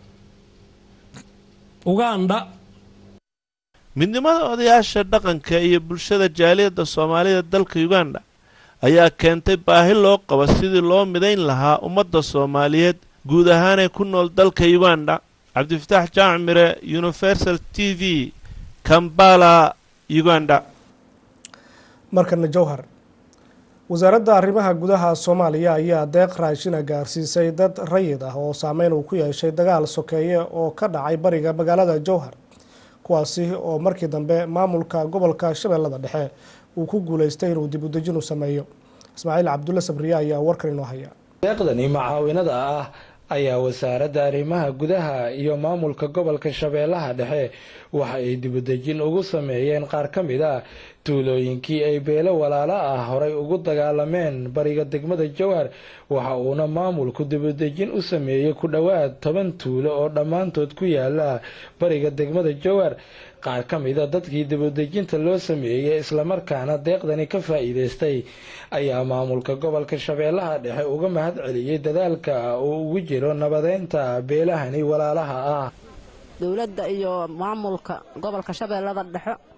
uganda midnimada odayaasha dhaqanka iyo bulshada jaaliyadda soomaalida dalka uganda ayaa keentay baahi loo qabo sidii loo midayn lahaa ummadda soomaaliyeed guud ahaanee ku nool dalka uganda cabdifataax jaamcmire universal t v kambala uganda markana jowhar wasaaradda arrimaha gudaha soomaaliya ayaa deeq raashina gaarsiisay dad rayid ah oo saameyn uu ku yeeshay dagaal sokeeye oo ka dhacay bariga magaalada jowhar kuwaasi oo markii dambe maamulka gobolka shabeellada dhexe uu ku guuleystay inuu dib udejin u sameeyo ismaaciil cabdulle sabriye ayaa warkan inoo haya deeqdani macaawinada ah ayaa wasaaradda arrimaha gudaha iyo maamulka gobolka shabeellaha dhexe waxa ay dibudejin ugu sameeyeen qaar ka mid ah tuulooyinkii ay beelo walaalo ah horay ugu dagaalameen bariga degmada jowhar waxa uuna maamulku dibudejin u sameeyey ku dhowaad toban tuulo oo dhammaantood ku yaala bariga degmada jowhar qaar ka mida dadkii dibudejinta loo sameeyey islamarkaana deeqdani ka faa'iideystay ayaa maamulka gobolka shabeellaha dhexe uga mahad celiyey dadaalka uu ugu jiro nabadeynta beelahani walaalaha ah dowladda iyo maamulka gobolka shabeellada dhexe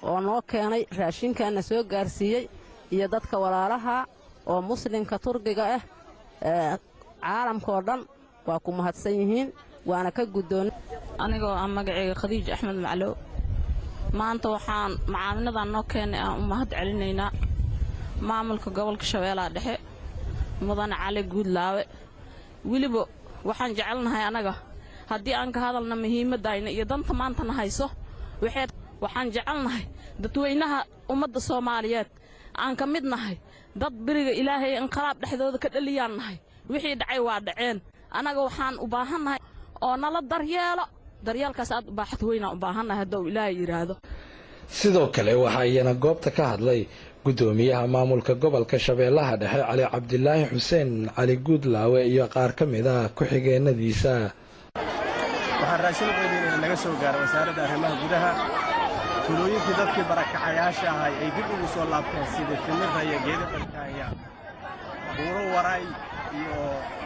oo noo keenay raashinkaana soo gaarsiiyey iyo dadka walaalaha oo muslimka turkiga ah caalamkaoo dhan waa ku mahadsan yihiin waana ka guddoon anigoo ah magaceyga khadiij axmed maclow maanta waxaan macaamiladan noo keenay aan u mahad celinaynaa maamulka gobolka shabeellaha dhexe mudane cali guudlaawe weliba waxaan jecelnahay annaga haddii aan ka hadalna muhiimaddayna iyo danta maantana hayso waxaan jecelnahay dadweynaha ummadda soomaaliyeed aan ka mid nahay dad beriga ilaahay inqalaab dhexdooda ka dhaliyaan nahay wixii dhacay waa dhaceen annaga waxaan u baahannahay oo nala daryeelo daryeelkaas aad u baaxad weynaan u baahannahay hadduu ilaahay yidhaahdo sidoo kale waxaa iyana goobta ka hadlay gudoomiyaha maamulka gobolka shabeellaha dhexe cali cabdilaahi xuseen cali guudlaawe iyo qaar ka mid ah ku-xigeenadiisa waxaan raashin uqeybinayna naga soo gaara wasaaradda arrimaha gudaha tulooyinkii dadkii barakacayaasha ahay ay dib ugu soo laabteen sida timirra iyo geeda barkaaya buuro waray iyo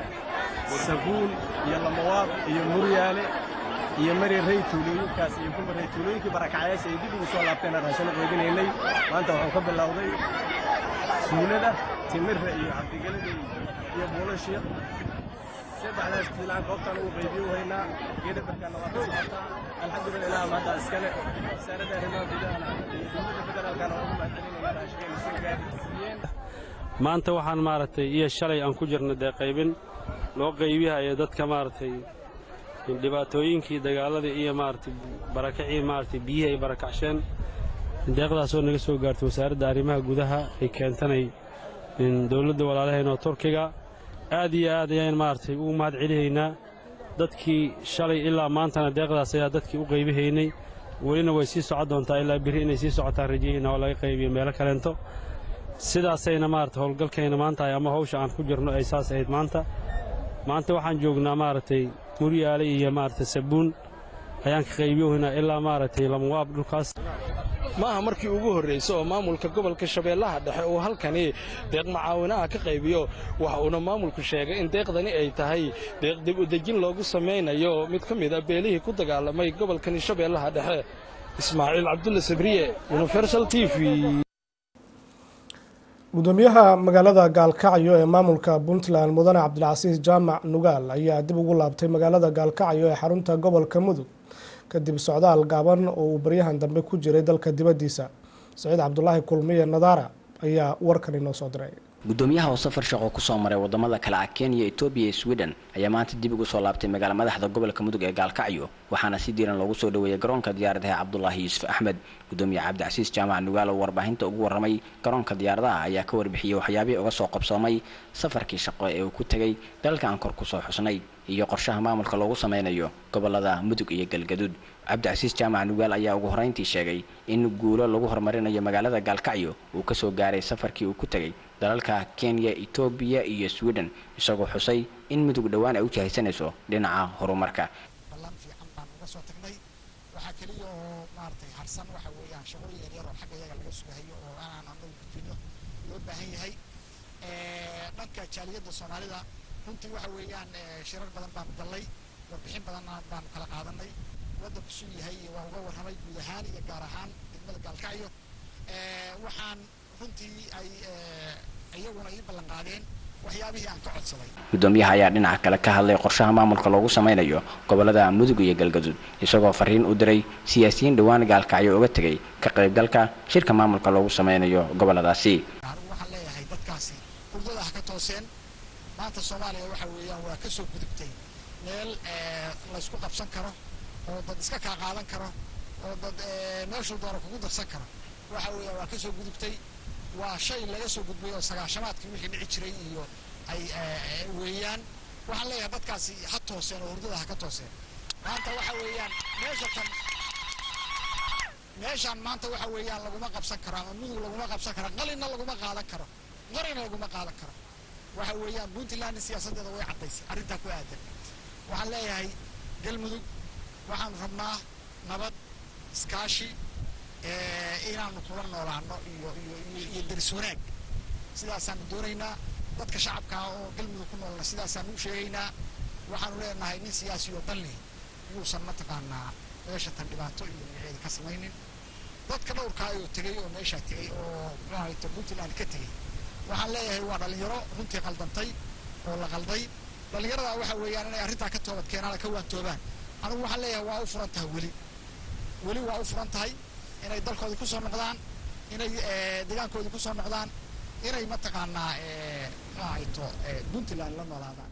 sabuun iyo lamawaab iyo muryaale iyo mari rey tuulooyinkaas iyo kuma rey tuulooyinkii barakacayaasha ay dib ugu soo laabteen raashin uqeybinaynay maanta waxaan ka bilowday tuulada timirra iyo cabdigelada iyo buulashiiq saddexdaas tuulaan goobtaan ugu qaybiyo haynaa geeda barkaana waa ka socotaa alxamdulillah ilaah mahadda iskale wasaaradda arrimaha gudahana iyo dowladda federaalkana waa ugu mahadcelinayna raashinkayna soo gaarsiiyeen maanta waxaan maaragtay iyo shalay aan ku jirna dee qaybin loo qaybihayo dadka maaragtay dhibaatooyinkii dagaaladii iyo maaragtay barakacii maaragtay biyihii ay barakacsheen deeqdaasoo naga soo gaartay wasaaradda arrimaha gudaha ay keentanay dowladda walaalaheen oo turkiga aad iyo aad ayaan maaragtay ugu mahad celihaynaa dadkii shalay ilaa maantana deeqdaas ayaa dadkii u qaybihaynay welina way sii socon doontaa ilaa biri inay sii socotaan rajayayna oo laga qaybiyo meelo kaleento sidaasayna maaragtay howlgalkayna maanta ama hawsha aan ku jirno ay saas ahayd maanta maanta waxaan joognaa maaragtay muryaale iyo maaragtay sabuun ayaan ka qaybiyohaynaa ilaa maaragtay lamawaab dhulkaas maaha markii ugu horraysay oo maamulka gobolka shabeellaha dhexe uu halkani deeq macaawinaha ka qaybiyo waxa uuna maamulku sheegay in deeqdani ay tahay deeq dib udejin loogu samaynayo mid ka mid a beelihii ku dagaalamay gobolkani shabeellaha dhexe ismaaciil cabdulle sabriye universal t v gudoomiyaha magaalada gaalkacyo ee maamulka puntland mudane cabdilcasiis jaamac nugaal ayaa dib ugu laabtay magaalada gaalkacyo ee xarunta gobolka mudug kadib socdaal gaaban oo uu baryahan dambe ku jiray dalka dibaddiisa saciid cabdulaahi kulmiye nadaara ayaa warkan inoo soo diray gudoomiyaha oo safar shaqo kusoo maray wadamada kale ah kenya etoobiya iyo sweden ayaa maanta dib ugu soo laabtay magaala madaxda gobolka mudug ee gaalkacyo waxaana si diiran loogu soo dhoweeyay garoonka diyaaradaha cabdulaahi yuusuf axmed gudoomiye cabdicasiis jaamac nugaal oo warbaahinta ugu warramay garoonka diyaaradaha ayaa ka warbixiyey waxyaabihii uga soo qabsoomay safarkii shaqo ee uu ku tegay dalka aan kor kusoo xusnay iyo qorshaha maamulka loogu sameynayo gobolada mudug iyo galgaduud cabdicasiis jaamac nugaal ayaa ugu horreyntii sheegay in guulo lagu horumarinayo magaalada gaalkacyo uu kasoo gaaray safarkii uu ku tegay dalalka kenya etoobiya iyo sweden isagoo xusay in mudug dhowaan ay u jahaysanayso dhinaca horumarka ballan fiican baan uga soo tagnay waxaa keliya oo maaragtay harsan waxa weeyaan shaqooyin yaryar oo xagga iyaga laga sugahayo oo aanaan anagu gudbino loo baahan yahay dhanka jaaliyadda soomaalida runtii waxa weeyaan shirar badan baanu gallay warbixin badanna baanu kala qaadanay waddanku suu yahay iyo waa uga warramay guud ahaan iyo gaar ahaan degmada gaalkacyo waxaan runtii ay iyaguna ii ballan qaadeen waxyaabihii aan ka codsaday gudoomiyaha ayaa dhinaca kale ka hadlay qorshaha maamulka loogu sameynayo gobolada mudug iyo galgaduud isagoo fariin u diray siyaasiyiin dhowaan gaalkacyo uga tegay ka qaybgalka shirka maamulka loogu sameynayo goboladaasi waxaan leeyahay dadkaasi hurdada ha ka tooseen maanta soomaaliya waxa weeyaan waa ka soo gudubtay meel laysku qabsan karo oo dad iska kaa qaadan karo oo dad meeshuu doono kugu darsan karo waxa weeyaan waa ka soo gudubtay waa shay laga soo gudbay oo sagaashamaadkii wixii dhici jiray iyo ay weeyaan waxaan leeyahay dadkaasi ha tooseen oo hurdada ha ka tooseen maanta waxa weeyaan meesha tan meeshaan maanta waxa weeyaan laguma qabsan karo ama mudug laguma qabsan karo qalinna laguma qaadan karo qorina laguma qaadan karo waxa weeyaan puntland siyaasaddeeda way caddaysay arrintaa ku aadan waxaan leeyahay galmudug waxaanu rabnaa nabad iskaashi inaanu kula noolaano iyo iyo iyo deris wanaag sidaasaanu doonaynaa dadka shacabka oo galmudug ku noolna sidaasaanu u sheegaynaa waxaanu leenahay nin siyaasi oo dan leh yuusan mataqaanaa meesha tan dhibaato iyo magaceeda ka samaynin dadka dhowrkaa oo tegey oo meeshaa tegey oo muxuu ahayto puntland ka tegey waxaan leeyahay waa dhalinyaro runtii qaldantay oo la qalday dhallinyaradaa waxa weeyaan inay arrintaa ka toobad keenaan ka waantoobaan anigu waxaan leeyahay waa u furan tahay weli weli waa u furan tahay inay dalkoodii kusoo noqdaan inay deegaankoodii kusoo noqdaan inay mataqaanaa muxuu ahayto puntland la noolaadaan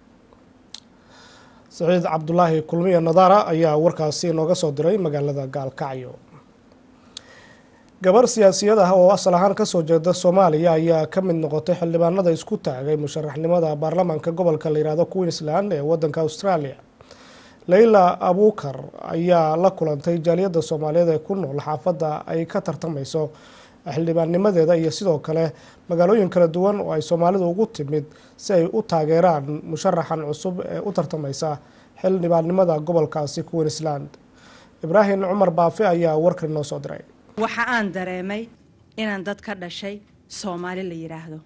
saciid cabdulaahi kulmiye nadaara ayaa warkaasi nooga soo diray magaalada gaalkacyo gabar siyaasiyad ah oo asal ahaan kasoo jeeda soomaaliya ayaa ka mid noqotay xildhibaanada isku taagay musharaxnimada baarlamaanka gobolka la yihahdo queensland ee wadanka australia leyla abuukar ayaa la kulantay jaaliyadda soomaaliyeed ee ku nool xaafadda ay ka tartamayso xildhibaannimadeeda iyo sidoo kale magaalooyin kala duwan oo ay soomaalidu ugu timid si ay u taageeraan musharaxan cusub ee u tartamaysa xildhibaannimada gobolkaasi queensland ibraahim cumar baafe ayaa warkan noo soo diray waxa aan dareemay inaan dad ka dhashay soomaali la yidhaahdo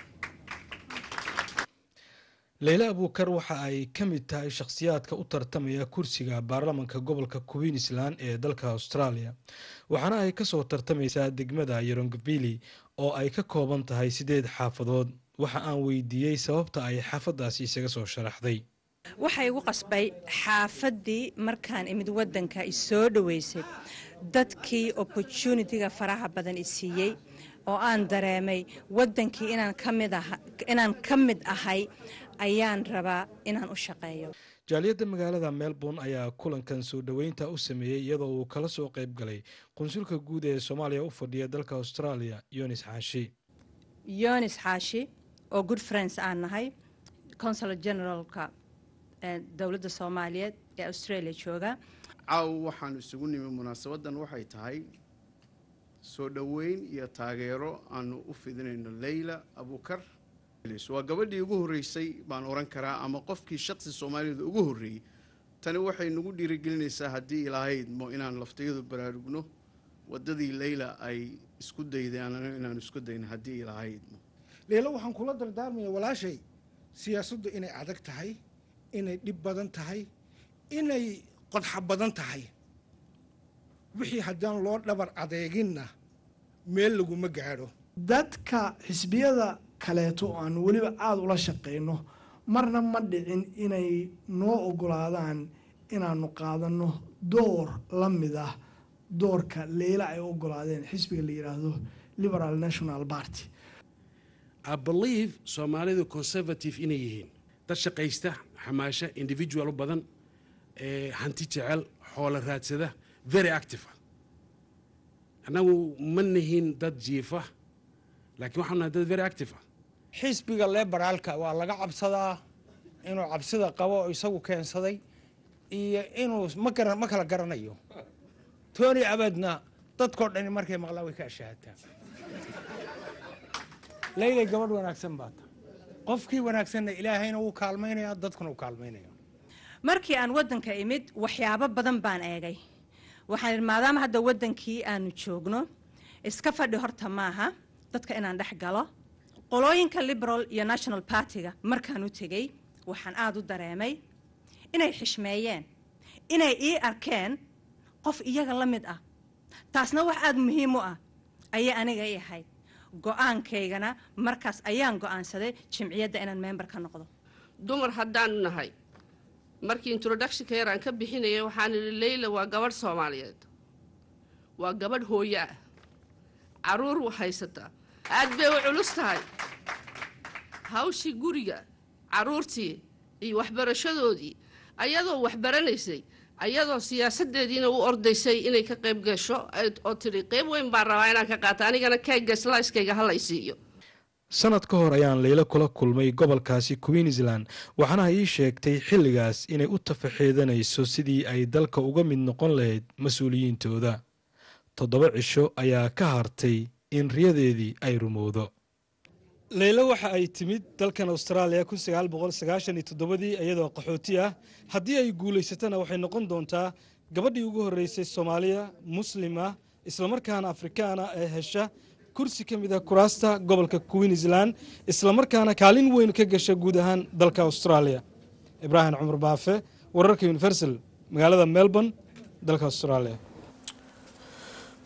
leyle abuukar waxa ay ka mid tahay shakhsiyaadka u tartamaya kursiga baarlamanka gobolka queensland ee dalka australia waxaana ay kasoo tartamaysaa degmada yorongvili oo ay ka kooban tahay sideed xaafadood waxa aan weydiiyey sababta ay xaafadaasi isaga soo sharaxday waxaa igu qasbay xaafaddii markaan imid waddanka isoo dhoweysay dadkii opportunitiga faraha badan i siiyey oo aan dareemay waddankii inaan ka mid ahay ayaan rabaa inaan u shaqeeyo jaaliyadda magaalada melbourne ayaa kulankan soo dhoweynta u sameeyey iyadoo uu kala soo qayb galay qunsulka guud ee soomaaliya u fadhiya dalka australia yonis xaashi yonis xaashi oo good friends aan nahay consul generalka dowladda soomaaliyeed ee australia jooga caaw waxaan isugu nimi munaasabadan waxay tahay soo dhoweyn iyo taageero aanu u fidinayno leyla abuukar waa gabadhii ugu horreysay baan oran karaa ama qofkii shaqsi soomaaliyada ugu horreeyey tani waxay nagu dhiirigelinaysaa haddii ilahaydmo inaan laftayadu baraarugno waddadii leyla ay isku daydeen inaan isku dayno haddii ilahaydmo leelo waxaan kula dardaarmaya walaashay siyaasaddu inay adag tahay inay dhib badan tahay inay qodxa badan tahay wixii haddaan loo dhabar adeeginna meel laguma gaadho dadka xisbiyada kaleeto oo aan weliba aada ula shaqayno marna ma dhicin inay noo ogolaadaan inaanu qaadanno door la mid ah doorka leyla ay ogolaadeen xisbiga la yidhaahdo liberal national party i believe soomaalidu conservative inay yihiin dad shaqaysta xamaasha individual u badan hanti jecel xoolo raadsada very active annagu ma nihin dad jiifa laakiin waxaan nahay dad very active xisbiga leberaalka waa laga cabsadaa inuu cabsida qabo oo isagu keensaday iyo inuu ma gara ma kala garanayo tony abadna dadkoo dhani markay maqlaan way ka ashaahataa leylay gabadh wanaagsan baa ta qofkii wanaagsanna ilaahayna wuu kaalmaynaya dadkuna uu kaalmaynaya markii aan waddanka imid waxyaabo badan baan eegay waxaan idhi maadaama hadda waddankii aanu joogno iska fadhi horta maaha dadka inaan dhex galo qolooyinka liberal iyo national bartiga markaan u tegey waxaan aada u dareemay inay xishmeeyeen inay ii arkeen qof iyaga la mid ah taasna wax aada muhiim u ah ayay aniga i ahayd go-aankaygana markaas ayaan go-aansaday jimciyadda inaan member ka noqdo dumar haddaanu nahay markii introductionka yar aan ka bixinayay waxaan idhi leyla waa gabadh soomaaliyeed waa gabadh hooyo ah caruur u haysataa aad bay u culus tahay hawshii guriga caruurtii iyo waxbarashadoodii ayadoo waxbaranaysay ayadoo siyaasadeediina u ordaysay inay ka qayb gasho oo tidhi qayb weyn baan rabaa inaan ka qaato anigana kayga slaiskayga halay siiyo sanad ka hor ayaan leylo kula kulmay gobolkaasi queensland waxaana ii sheegtay xilligaas inay u tafaxeedanayso sidii ay dalka uga mid noqon lahayd mas-uuliyiintooda toddoba cisho ayaa ka hartay in riyadeedii ay rumowdo leylo waxa ay timid dalkan austraaliya ii iyadoo qaxooti ah haddii ay guulaysatana waxay noqon doontaa gabadhii ugu horreysay soomaaliya muslim ah islamarkaana afrikaana ee hesha kursi ka mid ah kuraasta gobolka queensland islamarkaana kaalin weyn ka gasha guud ahaan dalka austraaliya ibraahim cumar baafe wararka universal magaalada melbourne dalka australia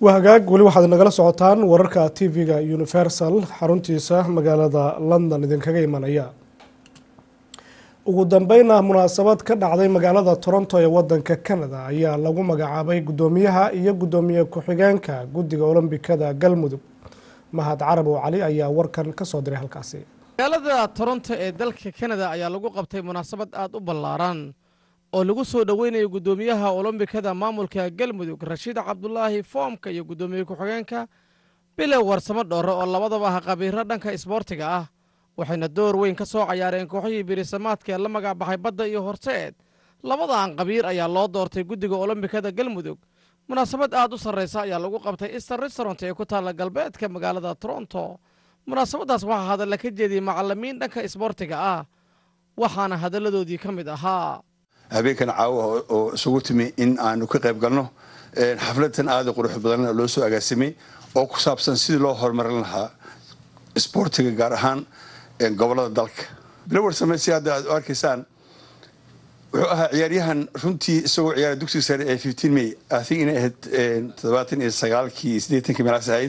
waa hagaag weli waxaad nagala socotaan wararka tv-ga universal xaruntiisa magaalada london idinkaga imanaya ugu dambeyna munaasabad ka dhacday magaalada toronto ee wadanka canada ayaa lagu magacaabay guddoomiyaha iyo guddoomiye ku-xigeenka guddiga olombikada galmudug mahad carabow cali ayaa warkan kasoo diray halkaasi magaalada toronto ee dalka kanada ayaa lagu qabtay munaasabad aad u ballaaran oo lagu soo dhoweynayo guddoomiyaha olombikada maamulka galmudug rashiid cabdulaahi foomka iyo guddoomiye ku-xigeenka bilow warsamo dhoore oo labadaba ah qabiiro dhanka isboortiga ah waxayna door weyn ka soo cayaareen kooxihii birisamaadka ee la magacbaxay badda iyo horseed labadan qabiir ayaa loo doortay guddiga olombikada galmudug munaasabad aad u sarraysa ayaa lagu qabtay easter restaurant ee ku taalla galbeedka magaalada toronto munaasabaddaas waxaa hadalla ka jeediyey macallimiin dhanka isboortiga ah waxaana hadalladoodii ka mid ahaa habeenkan caawa oo isugu timi in aanu ka qayb galno xafladan aada qurux badan loo soo agaasimay oo ku saabsan sidii loo horumarin lahaa isboortiga gaar ahaan gobolada dalka bilowar same si hadda aad u arkaysaan wuxuu ahaa ciyaaryahan runtii isagoo ciyaara dugsiga sare ee fifteen may i think inay ahayd toddobaatan iyo sagaalkii siddeetankii meelaas ahayd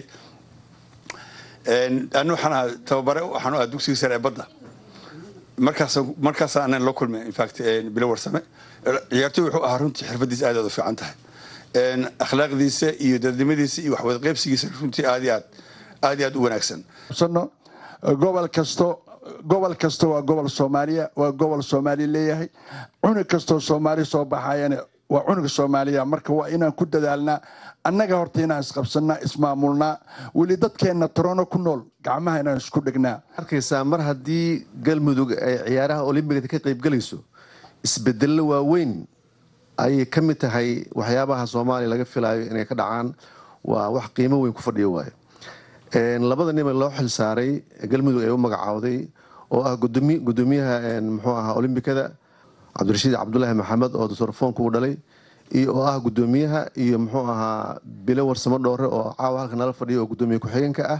anu waxaan ahaa tababare waxaan u ahaa dugsiga sare ee badda markaas markaas aanan la kulmay infact bilowar same ciyaartoy wuxuu ahaa runtii xirfadiisa aad aad u fiican tahay akhlaaqdiisa iyo dadnimadiisa iyo waxwada qaybsigiisa runtii aad iyo aad aad iyo aad u wanaagsan gobol kasto gobol kasta waa gobol soomaaliya waa gobol soomaali leeyahay cunug kastoo soomaali soo baxayana waa cunuga soomaaliya marka waa inaan ku dadaalnaa annaga horta inaan isqabsannaa ismaamulnaa weli dadkeenna torono ku nool gacmaha inaan isku dhignaa arkaysaa mar haddii galmudug ay ciyaaraha olimbigada ka qaybgelayso isbedello waaweyn ayay ka mid tahay waxyaabaha soomaaliya laga filaayo inay ka dhacaan waa wax qiimo weyn ku fadhiyo waayo labada nin loo xil saaray galmudug ay u magacaawday oo ah gudoomiyaha muxuu ahaa olimbikada cabdirashiid cabdulaahi maxamed oo doctor foonka uu dhalay iyo oo ah gudoomiyaha iyo muxuu ahaa bilo warsamo dhoore oo caawa halka nala fadhiyo oo gudoomiye ku-xigeenka ah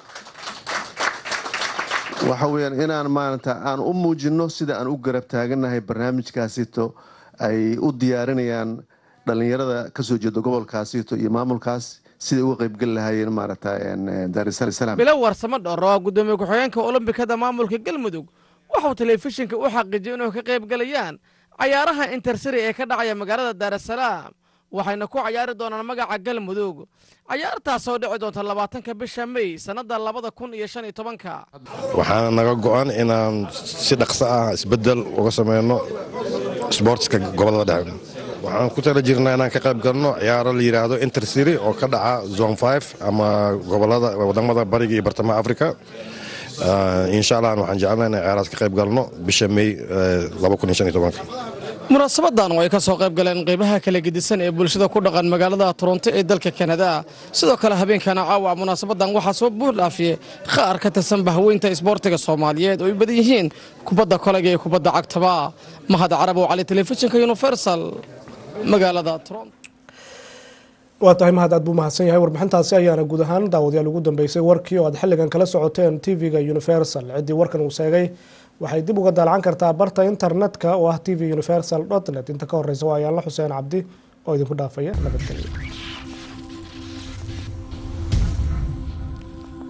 waxa weyaan inaan maarata aan u muujino sida aan u garab taaganahay barnaamijkaasito ay u diyaarinayaan dhalinyarada kasoo jeeda gobolkaasito iyo maamulkaas siday uga qaybgeli lahaayeen maarata daarisalaam bilow warsamo dhoore oo gudoomiye ku-xigeenka olombikada maamulka galmudug waxauu telefishinka u xaqiijiyay inuu ka qayb galayaan cayaaraha intersari ee ka dhacaya magaalada daarasalaam waxayna ku cayaari doonaan magaca galmudug cayaartaasoo dhici doonta labaatanka bisha mey sannadda labada kun iyo shan iyo tobanka waxaana naga go-an inaan si dhaqso ah isbeddel uga sameyno sboortska gobolada dhexe waxaan ku tala jirnaa inaan ka qayb galno ciyaaro la yidhaahdo intercity oo ka dhaca zone five ama gobolada wadamada bariga iyo bartamaha africa insha allah waxaan jecelnaa inaan ciyaaraas ka qayb galno bisha mey munaasabadan oo ay ka soo qayb galeen qaybaha kala gedisan ee bulshada ku dhaqan magaalada toronto ee dalka kanada sidoo kale habeenkana caawa munaasabadan waxaa soo buur dhaafiyey qaar ka tirsan bahweynta isboortiga soomaaliyeed oo ay badan yihiin kubadda kolayga iyo kubadda cagtaba mahad carabow cali telefishinka universal magaalada toronto waa tahay mahad aad buu mahadsan yahay warbixintaasi ayaana guud ahaan daawadayaal ugu dambeysay warkii oo aad xilligan kala socoteen tv-ga universal ciddii warkan uu sheegay waxay dib uga daalacan kartaa barta internetka oo ah tv universal net inta ka horeysa waa ayaanla xuseen cabdi oo idinku dhaafaya nabadgelyo